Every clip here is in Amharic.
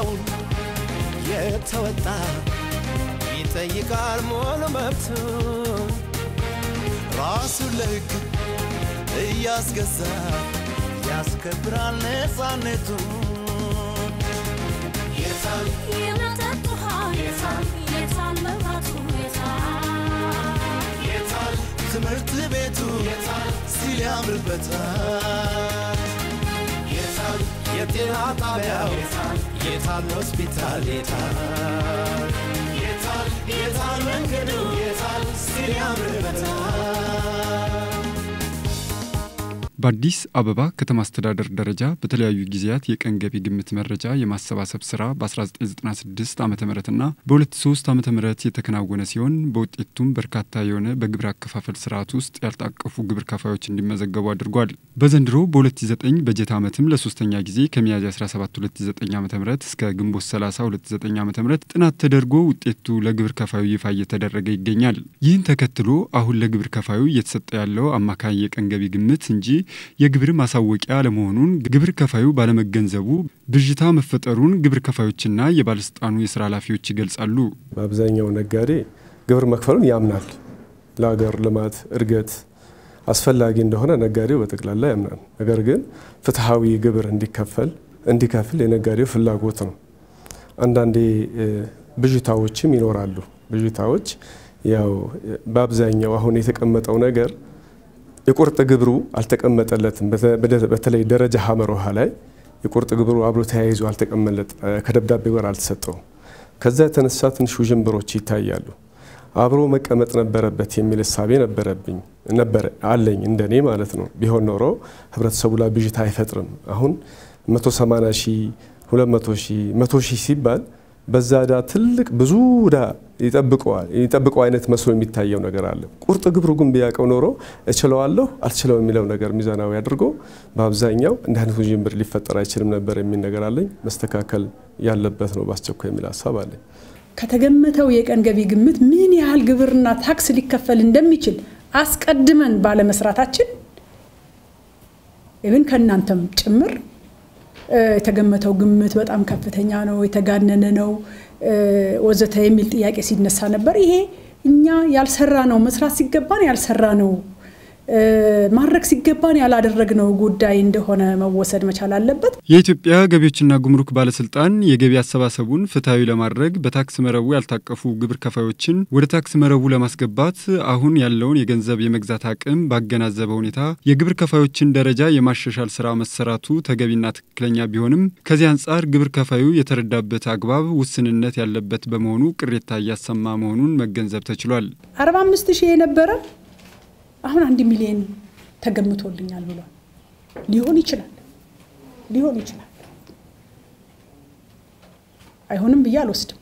ግዴታውን የተወጣ ይጠይቃል ሙሉ መብቱን ራሱን ለሕግ እያስገዛ ያስከብራል ነፃነቱን የታል የመጠጥ ውሃ የታል የታል መብራቱ የታል የታል ትምህርት ቤቱ የታል ሲል ያምርበታል የታል የጤና ጣቢያው የታል የታል ሆስፒታል የታል የታል የታል መንገዱ የታል ሲል ያምርበታል በአዲስ አበባ ከተማ አስተዳደር ደረጃ በተለያዩ ጊዜያት የቀን ገቢ ግምት መረጃ የማሰባሰብ ስራ በ1996 ዓ ምና በ2003 ዓ ም የተከናወነ ሲሆን በውጤቱም በርካታ የሆነ በግብር አከፋፈል ስርዓት ውስጥ ያልታቀፉ ግብር ከፋዮች እንዲመዘገቡ አድርጓል። በዘንድሮ በ2009 በጀት ዓመትም ለሶስተኛ ጊዜ ከሚያዝያ 17 2009 ዓ ም እስከ ግንቦት 30 2009 ዓ ም ጥናት ተደርጎ ውጤቱ ለግብር ከፋዩ ይፋ እየተደረገ ይገኛል። ይህን ተከትሎ አሁን ለግብር ከፋዩ እየተሰጠ ያለው አማካኝ የቀን ገቢ ግምት እንጂ የግብር ማሳወቂያ አለመሆኑን ግብር ከፋዩ ባለመገንዘቡ ብዥታ መፈጠሩን ግብር ከፋዮችና የባለስልጣኑ የስራ ኃላፊዎች ይገልጻሉ። በአብዛኛው ነጋዴ ግብር መክፈሉን ያምናል። ለሀገር ልማት እድገት አስፈላጊ እንደሆነ ነጋዴው በጠቅላላ ያምናል። ነገር ግን ፍትሐዊ ግብር እንዲከፈል እንዲከፍል የነጋዴው ፍላጎት ነው። አንዳንዴ ብዥታዎችም ይኖራሉ። ብዥታዎች ያው በአብዛኛው አሁን የተቀመጠው ነገር የቁርጥ ግብሩ አልተቀመጠለትም። በተለይ ደረጃ ሀመር ውሃ ላይ የቁርጥ ግብሩ አብሮ ተያይዞ አልተቀመለጥ ከደብዳቤው ጋር አልተሰጠውም። ከዛ የተነሳ ትንሽ ውዥንብሮች ይታያሉ። አብሮ መቀመጥ ነበረበት የሚል እሳቤ ነበረብኝ ነበረ አለኝ እንደኔ ማለት ነው። ቢሆን ኖሮ ህብረተሰቡ ላይ ብዥታ አይፈጥርም። አሁን 180 ሺህ 200 ሺህ 100 ሺህ ሲባል በዛ ዕዳ ትልቅ ብዙ ዕዳ ይጠብቀዋል ይጠብቀው አይነት መስሎ የሚታየው ነገር አለ። ቁርጥ ግብሩ ግን ቢያውቀው ኖሮ እችለዋለሁ አልችለው የሚለው ነገር ሚዛናዊ አድርጎ በአብዛኛው እንዲህ አይነት ውዥንብር ሊፈጠር አይችልም ነበር የሚል ነገር አለኝ። መስተካከል ያለበት ነው በአስቸኳይ የሚል ሀሳብ አለኝ። ከተገመተው የቀን ገቢ ግምት ምን ያህል ግብርና ታክስ ሊከፈል እንደሚችል አስቀድመን ባለመስራታችን ኢቭን ከእናንተም ጭምር የተገመተው ግምት በጣም ከፍተኛ ነው፣ የተጋነነ ነው ወዘተ የሚል ጥያቄ ሲነሳ ነበር። ይሄ እኛ ያልሰራ ነው መስራት ሲገባን ያልሰራ ነው ማድረግ ሲገባን ያላደረግነው ጉዳይ እንደሆነ መወሰድ መቻል አለበት። የኢትዮጵያ ገቢዎችና ጉምሩክ ባለስልጣን የገቢ አሰባሰቡን ፍትሐዊ ለማድረግ በታክስ መረቡ ያልታቀፉ ግብር ከፋዮችን ወደ ታክስ መረቡ ለማስገባት አሁን ያለውን የገንዘብ የመግዛት አቅም ባገናዘበ ሁኔታ የግብር ከፋዮችን ደረጃ የማሻሻል ስራ መሰራቱ ተገቢና ትክክለኛ ቢሆንም ከዚህ አንጻር ግብር ከፋዩ የተረዳበት አግባብ ውስንነት ያለበት በመሆኑ ቅሬታ እያሰማ መሆኑን መገንዘብ ተችሏል። 45 ሺህ የነበረ አሁን አንድ ሚሊዮን ተገምቶልኛል ብሏል። ሊሆን ይችላል ሊሆን ይችላል። አይሆንም ብዬ አልወስድም።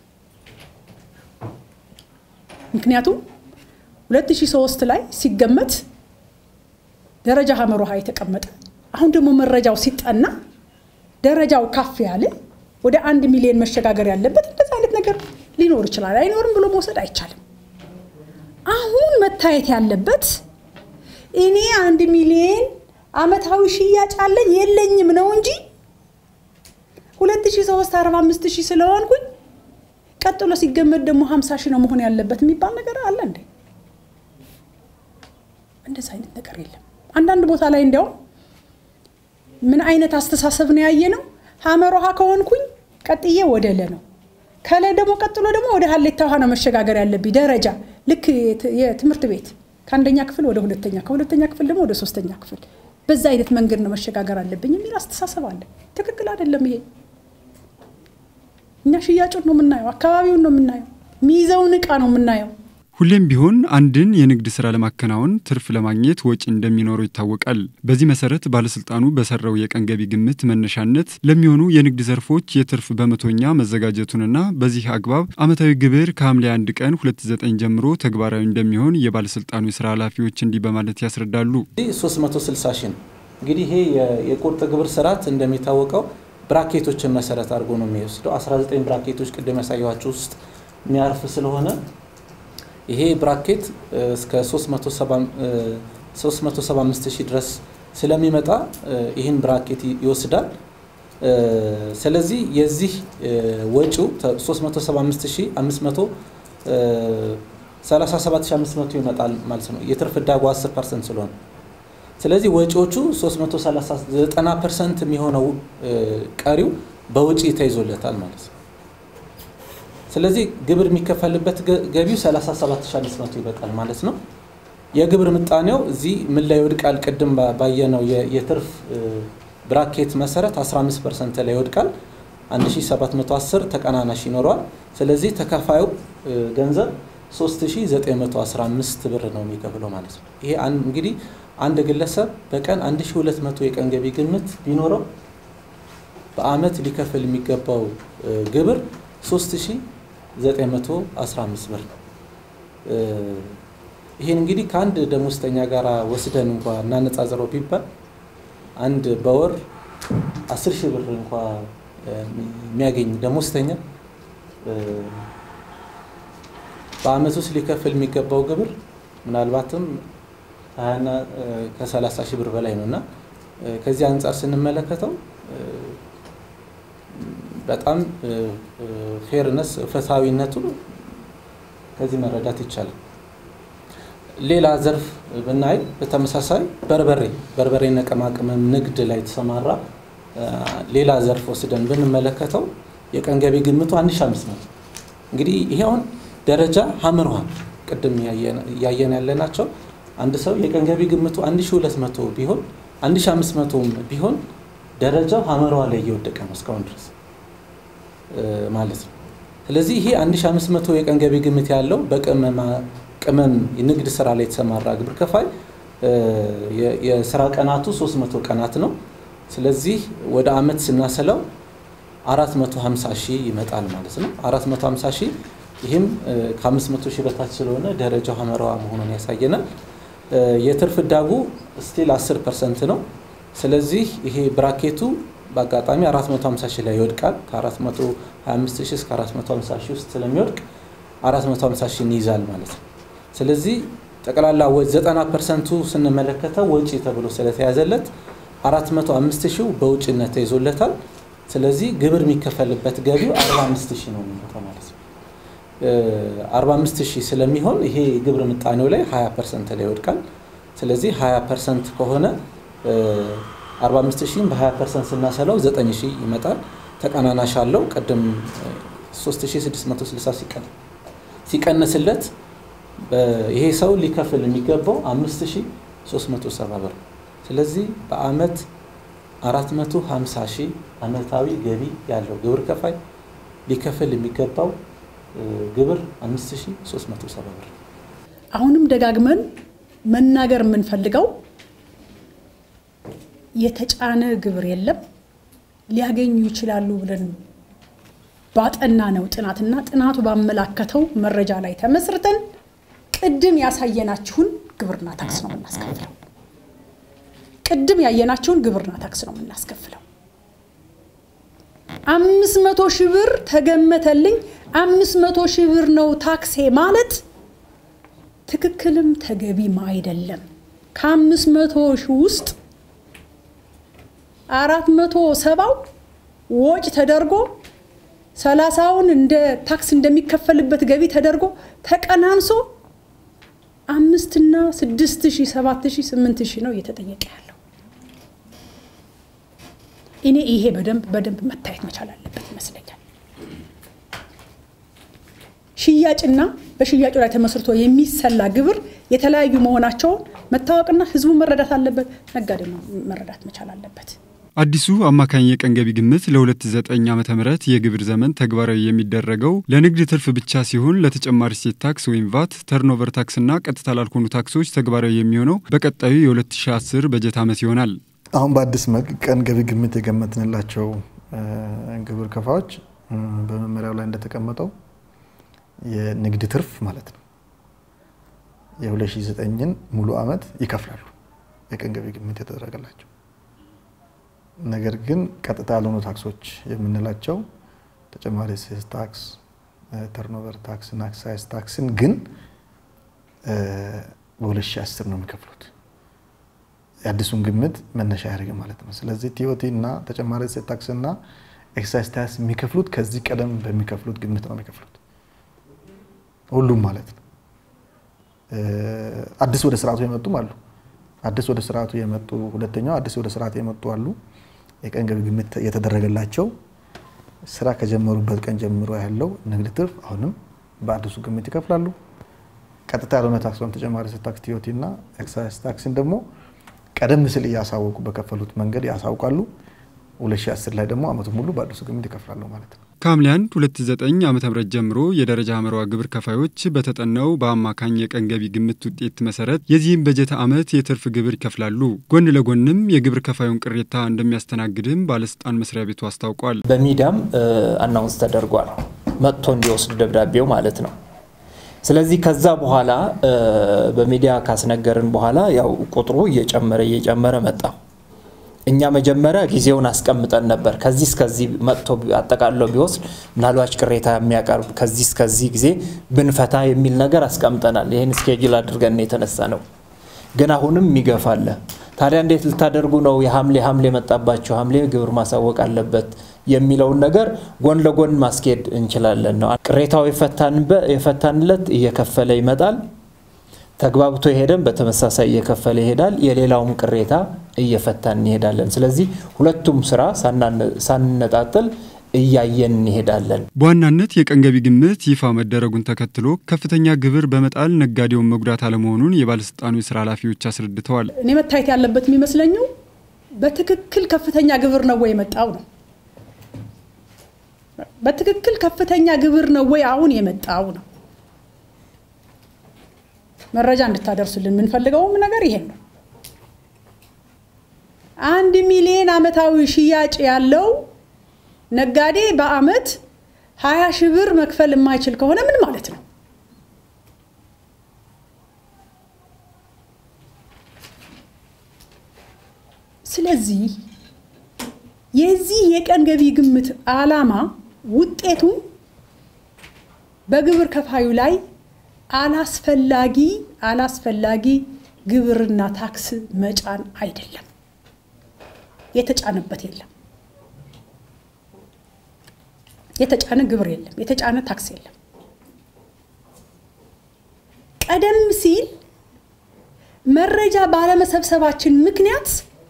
ምክንያቱም 2003 ላይ ሲገመት ደረጃ ሀመር ውሃ የተቀመጠ አሁን ደግሞ መረጃው ሲጠና ደረጃው ካፍ ያለ ወደ አንድ ሚሊዮን መሸጋገር ያለበት እንደዚ አይነት ነገር ሊኖር ይችላል። አይኖርም ብሎ መውሰድ አይቻልም። አሁን መታየት ያለበት እኔ አንድ ሚሊዮን አመታዊ ሽያጭ አለኝ የለኝም ነው እንጂ 2003 45 ሺህ ስለሆንኩኝ ቀጥሎ ሲገመት ደግሞ 50 ሺህ ነው መሆን ያለበት የሚባል ነገር አለ እንዴ? እንደዚህ አይነት ነገር የለም። አንዳንድ ቦታ ላይ እንዲያውም ምን አይነት አስተሳሰብ ነው ያየ ነው ሀመር ውሃ ከሆንኩኝ ቀጥዬ ወደ ለ ነው ከለ ደግሞ ቀጥሎ ደግሞ ወደ ሀሌታ ውሃ ነው መሸጋገር ያለብኝ ደረጃ ልክ የትምህርት ቤት ከአንደኛ ክፍል ወደ ሁለተኛ ከሁለተኛ ክፍል ደግሞ ወደ ሶስተኛ ክፍል በዛ አይነት መንገድ ነው መሸጋገር አለብኝ የሚል አስተሳሰብ አለ። ትክክል አይደለም ይሄ። እኛ ሽያጩን ነው የምናየው፣ አካባቢውን ነው የምናየው፣ የሚይዘውን እቃ ነው የምናየው። ሁሌም ቢሆን አንድን የንግድ ስራ ለማከናወን ትርፍ ለማግኘት ወጪ እንደሚኖረው ይታወቃል። በዚህ መሰረት ባለስልጣኑ በሰራው የቀን ገቢ ግምት መነሻነት ለሚሆኑ የንግድ ዘርፎች የትርፍ በመቶኛ መዘጋጀቱንና በዚህ አግባብ ዓመታዊ ግብር ከሐምሌ 1 ቀን 29 ጀምሮ ተግባራዊ እንደሚሆን የባለስልጣኑ የስራ ኃላፊዎች እንዲህ በማለት ያስረዳሉ። 360 ሺህ ነው። እንግዲህ ይሄ የቁርጥ ግብር ስርዓት እንደሚታወቀው ብራኬቶችን መሰረት አድርጎ ነው የሚወስደው። 19 ብራኬቶች ቅድም ያሳየኋቸው ውስጥ የሚያርፍ ስለሆነ ይሄ ብራኬት እስከ 375 ሺህ ድረስ ስለሚመጣ ይህን ብራኬት ይወስዳል። ስለዚህ የዚህ ወጪው 377500 ይመጣል ማለት ነው። የትርፍ ዕዳጉ 10 ፐርሰንት ስለሆነ ስለዚህ ወጪዎቹ 390 ፐርሰንት የሚሆነው ቀሪው በውጪ ተይዞለታል ማለት ነው። ስለዚህ ግብር የሚከፈልበት ገቢው 37500 ይበቃል ማለት ነው። የግብር ምጣኔው እዚህ ምን ላይ ይወድቃል? ቅድም ባየነው የትርፍ ብራኬት መሰረት 15 ፐርሰንት ላይ ይወድቃል። 1710 ተቀናናሽ ይኖረዋል። ስለዚህ ተከፋዩ ገንዘብ 3915 ብር ነው የሚከፍለው ማለት ነው። ይሄ እንግዲህ አንድ ግለሰብ በቀን 1200 የቀን ገቢ ግምት ቢኖረው በአመት ሊከፍል የሚገባው ግብር 3915 ብር ነው። ይህን እንግዲህ ከአንድ ደሞዝተኛ ጋር ወስደን እንኳ እናነጻጽረው ቢባል አንድ በወር 10 ሺህ ብር እንኳ የሚያገኝ ደሞዝተኛ በአመት ውስጥ ሊከፍል የሚገባው ግብር ምናልባትም ሀያና ከሰላሳ ሺህ ብር በላይ ነው እና ከዚህ አንጻር ስንመለከተው በጣም ፌርነስ ፍትሐዊነቱ ከዚህ መረዳት ይቻላል። ሌላ ዘርፍ ብናይ በተመሳሳይ በርበሬ በርበሬና ቅመማ ቅመም ንግድ ላይ የተሰማራ ሌላ ዘርፍ ወስደን ብንመለከተው የቀን ገቢ ግምቱ 1500 እንግዲህ ይሄ አሁን ደረጃ ሀመር ውሃ ቅድም እያየን ያለናቸው አንድ ሰው የቀን ገቢ ግምቱ 1200 ቢሆን 1500 ቢሆን ደረጃው ሀመር ውሃ ላይ እየወደቀ ነው እስካሁን ድረስ ማለት ነው። ስለዚህ ይሄ 1500 የቀን ገቢ ግምት ያለው በቅመማ ቅመም ንግድ ስራ ላይ የተሰማራ ግብር ከፋይ የስራ ቀናቱ 300 ቀናት ነው። ስለዚህ ወደ አመት ስናሰላው 450 ሺህ ይመጣል ማለት ነው። 450 ሺህ ይህም ከ500 ሺህ በታች ስለሆነ ደረጃው ሀመራዋ መሆኑን ያሳየናል። የትርፍ ዕዳጉ ስቲል 10 ፐርሰንት ነው። ስለዚህ ይሄ ብራኬቱ በአጋጣሚ 450 ሺህ ላይ ይወድቃል። ከ425 ሺህ እስከ 450 ሺህ ውስጥ ስለሚወድቅ 450 ሺህ ይይዛል ማለት ነው። ስለዚህ ጠቅላላ 90 ፐርሰንቱ ስንመለከተው ወጪ ተብሎ ስለተያዘለት 405 ሺው በውጭነት ተይዞለታል። ስለዚህ ግብር የሚከፈልበት ገቢው 45 ሺህ ነው የሚመጣው ማለት ነው። 45 ሺህ ስለሚሆን ይሄ ግብር ምጣኔው ላይ 20 ፐርሰንት ላይ ይወድቃል። ስለዚህ 20 ፐርሰንት ከሆነ 45 ሺህም በ20 ፐርሰንት ስናሰላው 9 ሺህ ይመጣል። ተቀናናሽ አለው። ቅድም 3660 ሲቀንስለት ይሄ ሰው ሊከፍል የሚገባው 5370 ብር። ስለዚህ በአመት 450 ሺህ አመታዊ ገቢ ያለው ግብር ከፋይ ሊከፍል የሚገባው ግብር 5370 ብር። አሁንም ደጋግመን መናገር የምንፈልገው የተጫነ ግብር የለም። ሊያገኙ ይችላሉ ብለን ባጠና ነው ጥናትና ጥናቱ ባመላከተው መረጃ ላይ ተመስርተን ቅድም ያሳየናችሁን ግብርና ታክስ ነው የምናስከፍለው። ቅድም ያየናችሁን ግብርና ታክስ ነው የምናስከፍለው። አምስት መቶ ሺህ ብር ተገመተልኝ፣ አምስት መቶ ሺህ ብር ነው ታክሴ ማለት ትክክልም ተገቢም አይደለም። ከአምስት መቶ ሺህ ውስጥ አራት መቶ ሰባው ወጭ ተደርጎ ሰላሳውን እንደ ታክስ እንደሚከፈልበት ገቢ ተደርጎ ተቀናንሶ አምስትና ስድስት ሺህ ሰባት ሺህ ስምንት ሺህ ነው እየተጠየቀ ያለው። እኔ ይሄ በደንብ በደንብ መታየት መቻል አለበት ይመስለኛል። ሽያጭና በሽያጩ ላይ ተመስርቶ የሚሰላ ግብር የተለያዩ መሆናቸውን መታወቅና ህዝቡ መረዳት አለበት። ነጋዴ መረዳት መቻል አለበት። አዲሱ አማካኝ የቀን ገቢ ግምት ለ2009 ዓ ም የግብር ዘመን ተግባራዊ የሚደረገው ለንግድ ትርፍ ብቻ ሲሆን ለተጨማሪ እሴት ታክስ ወይም ቫት፣ ተርኖቨር ታክስና ቀጥታ ላልሆኑ ታክሶች ተግባራዊ የሚሆነው በቀጣዩ የ2010 በጀት ዓመት ይሆናል። አሁን በአዲስ መልክ ቀን ገቢ ግምት የገመትንላቸው ግብር ከፋዎች በመመሪያው ላይ እንደተቀመጠው የንግድ ትርፍ ማለት ነው የ2009ን ሙሉ ዓመት ይከፍላሉ የቀን ገቢ ግምት የተደረገላቸው። ነገር ግን ቀጥታ ያልሆኑ ታክሶች የምንላቸው ተጨማሪ እሴት ታክስ፣ ተርኖቨር ታክስ እና ኤክሳይዝ ታክስን ግን በ2010 ነው የሚከፍሉት። የአዲሱን ግምት መነሻ ያደርግ ማለት ነው። ስለዚህ ቲኦቲ እና ተጨማሪ እሴት ታክስ እና ኤክሳይዝ ታክስ የሚከፍሉት ከዚህ ቀደም በሚከፍሉት ግምት ነው የሚከፍሉት ሁሉም ማለት ነው። አዲስ ወደ ስርዓቱ የመጡም አሉ። አዲስ ወደ ስርዓቱ የመጡ ሁለተኛው አዲስ ወደ ስርዓቱ የመጡ አሉ። የቀን ገቢ ግምት የተደረገላቸው ስራ ከጀመሩበት ቀን ጀምሮ ያለው ንግድ ትርፍ አሁንም በአዲሱ ግምት ይከፍላሉ። ቀጥታ ያልሆነ ታክስ ወይም ተጨማሪ እሴት ታክስ ቲኦቲ እና ኤክሳይዝ ታክስን ደግሞ ቀደም ሲል እያሳወቁ በከፈሉት መንገድ ያሳውቃሉ። 2010 ላይ ደግሞ አመቱ ሙሉ በአዲሱ ግምት ይከፍላሉ ማለት ነው። ከሐምሌ 1 2009 ዓ ም ጀምሮ የደረጃ ሀመሯ ግብር ከፋዮች በተጠናው በአማካኝ የቀን ገቢ ግምት ውጤት መሰረት የዚህም በጀት ዓመት የትርፍ ግብር ይከፍላሉ። ጎን ለጎንም የግብር ከፋዩን ቅሬታ እንደሚያስተናግድም ባለስልጣን መስሪያ ቤቱ አስታውቋል። በሚዲያም አናውንስ ተደርጓል፣ መጥቶ እንዲወስድ ደብዳቤው ማለት ነው። ስለዚህ ከዛ በኋላ በሚዲያ ካስነገርን በኋላ ያው ቁጥሩ እየጨመረ እየጨመረ መጣ። እኛ መጀመሪያ ጊዜውን አስቀምጠን ነበር። ከዚህ እስከዚህ መጥቶ አጠቃለው ቢወስድ ምናልባች ቅሬታ የሚያቀርብ ከዚህ እስከዚህ ጊዜ ብንፈታ የሚል ነገር አስቀምጠናል። ይህን ስኬጅል አድርገን የተነሳ ነው። ግን አሁንም ይገፋለ። ታዲያ እንዴት ልታደርጉ ነው? የሐምሌ ሐምሌ መጣባቸው ሐምሌ ግብር ማሳወቅ አለበት የሚለውን ነገር ጎን ለጎን ማስኬድ እንችላለን ነው። ቅሬታው የፈታንለት እየከፈለ ይመጣል። ተግባብቶ የሄደን በተመሳሳይ እየከፈለ ይሄዳል። የሌላውም ቅሬታ እየፈታን እንሄዳለን። ስለዚህ ሁለቱም ስራ ሳንነጣጥል እያየን እንሄዳለን። በዋናነት የቀን ገቢ ግምት ይፋ መደረጉን ተከትሎ ከፍተኛ ግብር በመጣል ነጋዴውን መጉዳት አለመሆኑን የባለስልጣኑ የስራ ኃላፊዎች አስረድተዋል። እኔ መታየት ያለበት የሚመስለኘው በትክክል ከፍተኛ ግብር ነው ወይ የመጣው ነው። በትክክል ከፍተኛ ግብር ነው ወይ አሁን የመጣው ነው። መረጃ እንድታደርሱልን የምንፈልገውም ነገር ይሄን ነው። አንድ ሚሊዮን አመታዊ ሽያጭ ያለው ነጋዴ በአመት ሀያ ሺህ ብር መክፈል የማይችል ከሆነ ምን ማለት ነው? ስለዚህ የዚህ የቀን ገቢ ግምት ዓላማ ውጤቱ በግብር ከፋዩ ላይ አላስፈላጊ አላስፈላጊ ግብርና ታክስ መጫን አይደለም። የተጫነበት የለም። የተጫነ ግብር የለም። የተጫነ ታክስ የለም። ቀደም ሲል መረጃ ባለመሰብሰባችን ምክንያት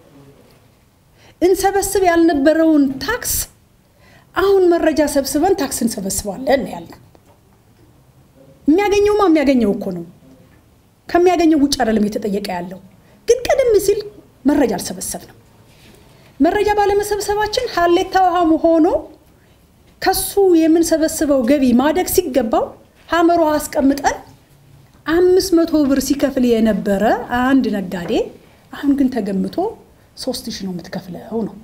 እንሰበስብ ያልነበረውን ታክስ አሁን መረጃ ሰብስበን ታክስ እንሰበስባለን ያልነው። የሚያገኘውማ የሚያገኘው እኮ ነው። ከሚያገኘው ውጭ አይደለም እየተጠየቀ ያለው። ግን ቀደም ሲል መረጃ አልሰበሰብንም። መረጃ ባለመሰብሰባችን ሀሌታ ውሃም ሆኖ ከሱ የምንሰበስበው ገቢ ማደግ ሲገባው ሀመር ውሃ አስቀምጠን አምስት መቶ ብር ሲከፍል የነበረ አንድ ነጋዴ አሁን ግን ተገምቶ ሶስት ሺህ ነው የምትከፍለው ነው።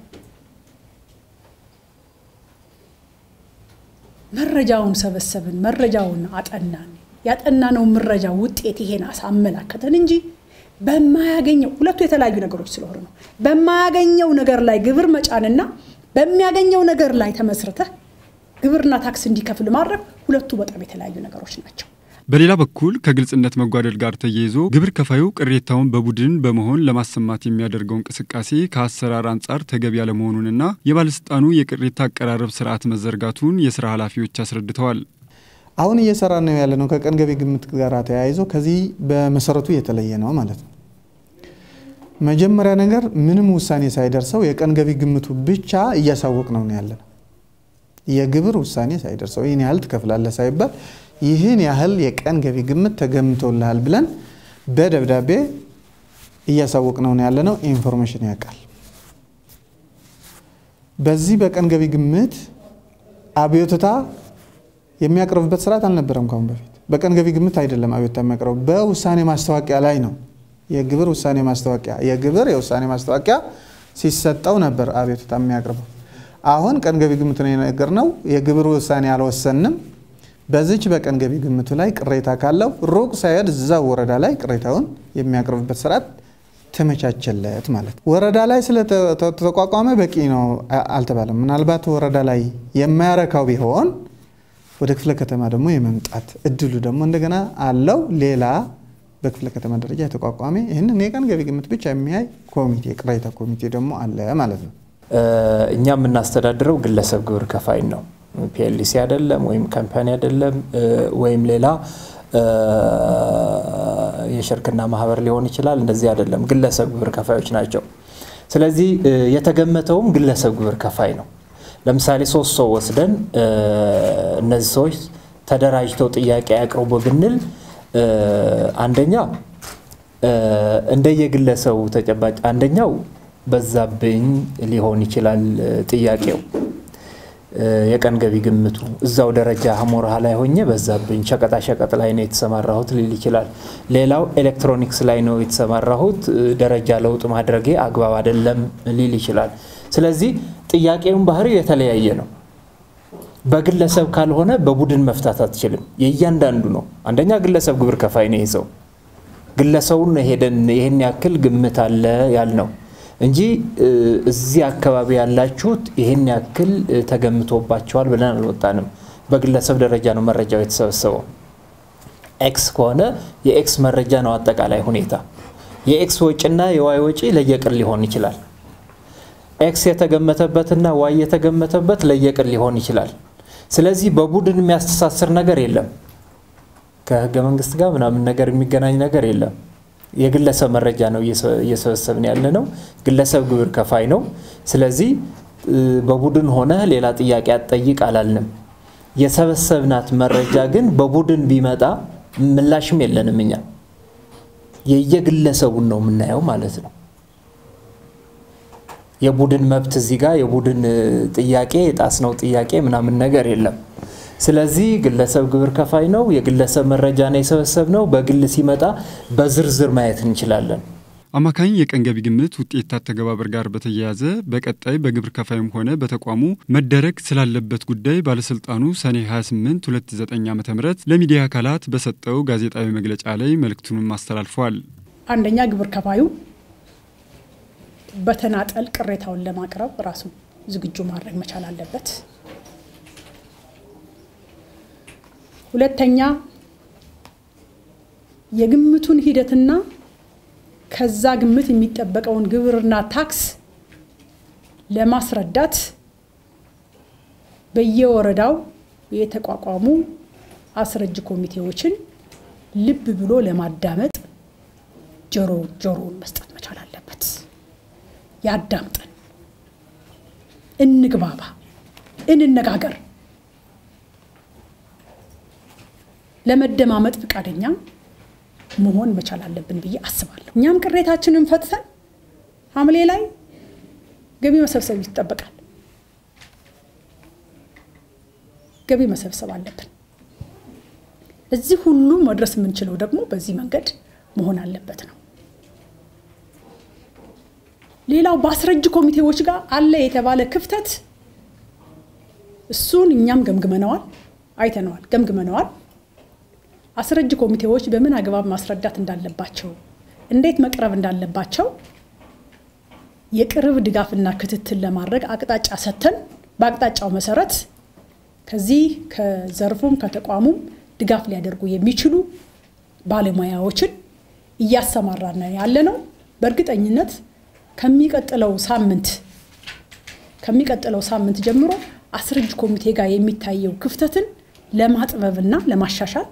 መረጃውን ሰበሰብን፣ መረጃውን አጠናን። ያጠናነው መረጃ ውጤት ይሄን አሳመላከተን እንጂ በማያገኘው ሁለቱ የተለያዩ ነገሮች ስለሆኑ ነው። በማያገኘው ነገር ላይ ግብር መጫንና በሚያገኘው ነገር ላይ ተመስርተህ ግብርና ታክስ እንዲከፍል ማድረግ ሁለቱ በጣም የተለያዩ ነገሮች ናቸው። በሌላ በኩል ከግልጽነት መጓደል ጋር ተያይዞ ግብር ከፋዩ ቅሬታውን በቡድን በመሆን ለማሰማት የሚያደርገው እንቅስቃሴ ከአሰራር አንጻር ተገቢ ያለመሆኑንና የባለስልጣኑ የቅሬታ አቀራረብ ስርዓት መዘርጋቱን የስራ ኃላፊዎች አስረድተዋል። አሁን እየሰራ ነው ያለ ነው ከቀን ገቢ ግምት ጋር ተያይዞ ከዚህ በመሰረቱ የተለየ ነው ማለት ነው። መጀመሪያ ነገር ምንም ውሳኔ ሳይደርሰው የቀን ገቢ ግምቱ ብቻ እያሳወቅ ነው ያለ ነው። የግብር ውሳኔ ሳይደርሰው ይህን ያህል ትከፍላለህ ሳይባል ይህን ያህል የቀን ገቢ ግምት ተገምቶልሃል ብለን በደብዳቤ እያሳወቅ ነው ያለ ነው። ኢንፎርሜሽን ያውቃል። በዚህ በቀን ገቢ ግምት አብዮትታ የሚያቀርብበት ስርዓት አልነበረም ካሁን በፊት። በቀን ገቢ ግምት አይደለም አብዮትታ የሚያቀርቡ በውሳኔ ማስታወቂያ ላይ ነው። የግብር ውሳኔ ማስታወቂያ የግብር የውሳኔ ማስታወቂያ ሲሰጠው ነበር አቤቱታ የሚያቀርበው። አሁን ቀን ገቢ ግምት ነው የነገርነው። የግብር ውሳኔ አልወሰንም። በዚች በቀን ገቢ ግምቱ ላይ ቅሬታ ካለው ሩቅ ሳይሄድ እዛው ወረዳ ላይ ቅሬታውን የሚያቀርብበት ስርዓት ተመቻቸለት ማለት ነው። ወረዳ ላይ ስለተቋቋመ በቂ ነው አልተባለም። ምናልባት ወረዳ ላይ የማያረካው ቢሆን ወደ ክፍለ ከተማ ደግሞ የመምጣት እድሉ ደግሞ እንደገና አለው። ሌላ በክፍለ ከተማ ደረጃ የተቋቋመ ይህንን የቀን ገቢ ግምት ብቻ የሚያይ ኮሚቴ ቅሬታ ኮሚቴ ደግሞ አለ ማለት ነው። እኛ የምናስተዳድረው ግለሰብ ግብር ከፋይን ነው። ፒኤልሲ አይደለም ወይም ካምፓኒ አይደለም ወይም ሌላ የሽርክና ማህበር ሊሆን ይችላል። እንደዚህ አይደለም፣ ግለሰብ ግብር ከፋዮች ናቸው። ስለዚህ የተገመተውም ግለሰብ ግብር ከፋይ ነው። ለምሳሌ ሶስት ሰው ወስደን እነዚህ ሰዎች ተደራጅተው ጥያቄ ያቅርቡ ብንል አንደኛ እንደየግለሰቡ ተጨባጭ አንደኛው በዛብኝ ሊሆን ይችላል ጥያቄው የቀን ገቢ ግምቱ እዛው ደረጃ ሀሞርሃ ላይ ሆኜ በዛብኝ ሸቀጣ ሸቀጥ ላይ ነው የተሰማራሁት ሊል ይችላል። ሌላው ኤሌክትሮኒክስ ላይ ነው የተሰማራሁት ደረጃ ለውጥ ማድረጌ አግባብ አይደለም ሊል ይችላል። ስለዚህ ጥያቄውን ባህሪው የተለያየ ነው። በግለሰብ ካልሆነ በቡድን መፍታት አትችልም። የእያንዳንዱ ነው። አንደኛ ግለሰብ ግብር ከፋይ ነው ይዘው ግለሰቡን ሄደን ይህን ያክል ግምት አለ ያልነው እንጂ እዚህ አካባቢ ያላችሁት ይህን ያክል ተገምቶባቸዋል ብለን አልወጣንም። በግለሰብ ደረጃ ነው መረጃው የተሰበሰበው። ኤክስ ከሆነ የኤክስ መረጃ ነው አጠቃላይ ሁኔታ። የኤክስ ወጪና የዋይ ወጪ ለየቅል ሊሆን ይችላል። ኤክስ የተገመተበትና ዋይ የተገመተበት ለየቅል ሊሆን ይችላል። ስለዚህ በቡድን የሚያስተሳስር ነገር የለም። ከህገ መንግስት ጋር ምናምን ነገር የሚገናኝ ነገር የለም። የግለሰብ መረጃ ነው እየሰበሰብን ያለ ነው። ግለሰብ ግብር ከፋይ ነው። ስለዚህ በቡድን ሆነ ሌላ ጥያቄ አትጠይቅ አላልንም። የሰበሰብናት መረጃ ግን በቡድን ቢመጣ ምላሽም የለንም። እኛ የየግለሰቡን ነው የምናየው ማለት ነው። የቡድን መብት እዚህ ጋር የቡድን ጥያቄ የጣስነው ጥያቄ ምናምን ነገር የለም። ስለዚህ ግለሰብ ግብር ከፋይ ነው። የግለሰብ መረጃ ነው የሰበሰብነው። በግል ሲመጣ በዝርዝር ማየት እንችላለን። አማካኝ የቀን ገቢ ግምት ውጤት አተገባበር ጋር በተያያዘ በቀጣይ በግብር ከፋይም ሆነ በተቋሙ መደረግ ስላለበት ጉዳይ ባለስልጣኑ ሰኔ 28 2009 ዓ ም ለሚዲያ አካላት በሰጠው ጋዜጣዊ መግለጫ ላይ መልእክቱንም አስተላልፏል። አንደኛ ግብር ከፋዩ በተናጠል ቅሬታውን ለማቅረብ ራሱ ዝግጁ ማድረግ መቻል አለበት። ሁለተኛ የግምቱን ሂደትና ከዛ ግምት የሚጠበቀውን ግብርና ታክስ ለማስረዳት በየወረዳው የተቋቋሙ አስረጅ ኮሚቴዎችን ልብ ብሎ ለማዳመጥ ጆሮ ጆሮውን መስጠት መቻል አለበት። ያዳምጠን፣ እንግባባ፣ እንነጋገር። ለመደማመጥ ፈቃደኛ መሆን መቻል አለብን ብዬ አስባለሁ። እኛም ቅሬታችንን ፈትተን ሐምሌ ላይ ገቢ መሰብሰብ ይጠበቃል። ገቢ መሰብሰብ አለብን። እዚህ ሁሉ መድረስ የምንችለው ደግሞ በዚህ መንገድ መሆን አለበት ነው። ሌላው በአስረጅ ኮሚቴዎች ጋር አለ የተባለ ክፍተት እሱን እኛም ገምግመነዋል፣ አይተነዋል፣ ገምግመነዋል። አስረጅ ኮሚቴዎች በምን አግባብ ማስረዳት እንዳለባቸው፣ እንዴት መቅረብ እንዳለባቸው የቅርብ ድጋፍና ክትትል ለማድረግ አቅጣጫ ሰጥተን በአቅጣጫው መሰረት ከዚህ ከዘርፉም ከተቋሙም ድጋፍ ሊያደርጉ የሚችሉ ባለሙያዎችን እያሰማራን ያለ ነው። በእርግጠኝነት ከሚቀጥለው ሳምንት ከሚቀጥለው ሳምንት ጀምሮ አስረጅ ኮሚቴ ጋር የሚታየው ክፍተትን ለማጥበብና ለማሻሻል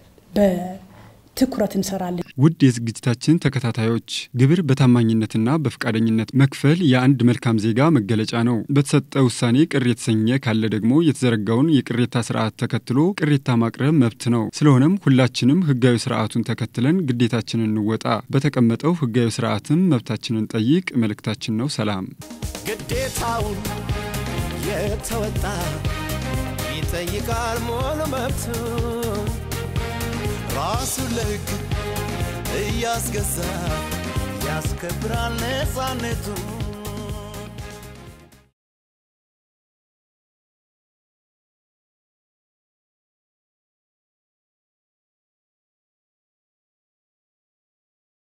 በትኩረት እንሰራለን። ውድ የዝግጅታችን ተከታታዮች ግብር በታማኝነትና በፈቃደኝነት መክፈል የአንድ መልካም ዜጋ መገለጫ ነው። በተሰጠ ውሳኔ ቅር የተሰኘ ካለ ደግሞ የተዘረጋውን የቅሬታ ስርዓት ተከትሎ ቅሬታ ማቅረብ መብት ነው። ስለሆነም ሁላችንም ህጋዊ ስርዓቱን ተከትለን ግዴታችንን እንወጣ። በተቀመጠው ህጋዊ ስርዓትም መብታችንን ጠይቅ መልእክታችን ነው። ሰላም። ግዴታውን የተወጣ ይጠይቃል ሙሉ መብቱ ራሱን ለህግ እያስገዛ ያስከብራል ነፃነቱ